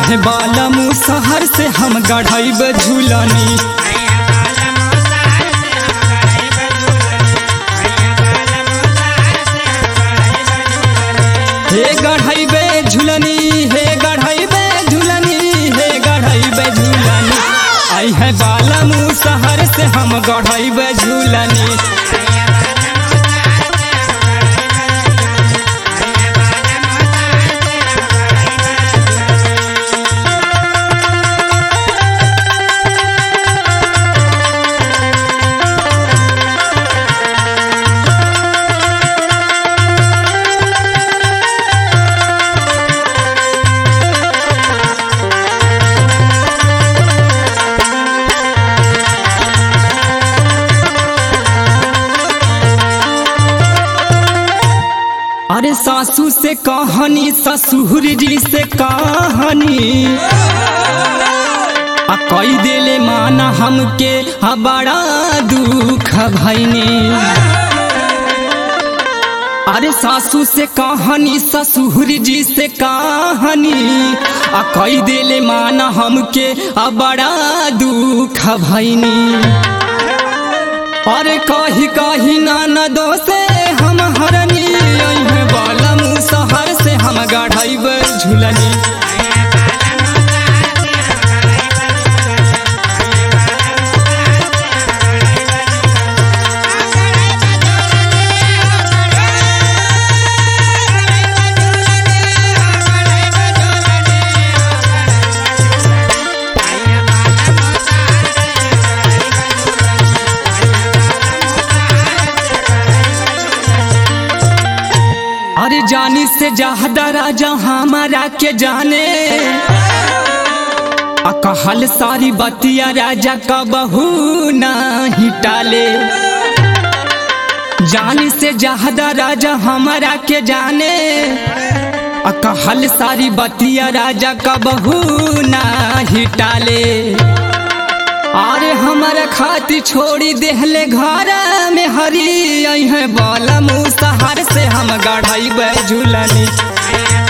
है बाला मुसहर से हम गढ़ब झूलनी हे गढ़बे झूलनी हे गढ़बे झूलनी हे गढ़बे झूलनी आई है बाला मुसहर से हम गढ़बे झूलनी अरे सासू से कहानी ससुर जी से कहानी आ कई देले माना हमके आ बड़ा दुख भैनी अरे सासू से कहानी ससुर जी से कहानी आ कई देले माना हमके आ बड़ा दुख भैनी अरे कही कही नाना दोसे हम हरनी अइहे बाला मुसहर से हम गढ़ब झूलनी अरे जानी से ज्यादा राजा हमारा के जाने आ कहल सारी बतिया राजा का बहू नहीं टाले जानी से ज्यादा राजा हमारा के जाने आ कहल सारी बतिया राजा का बहू नहीं टाले अरे हमारा खातिर छोड़ी देहले घर में हरी आई है बाला मुसहर से हम गढ़ब झूलनी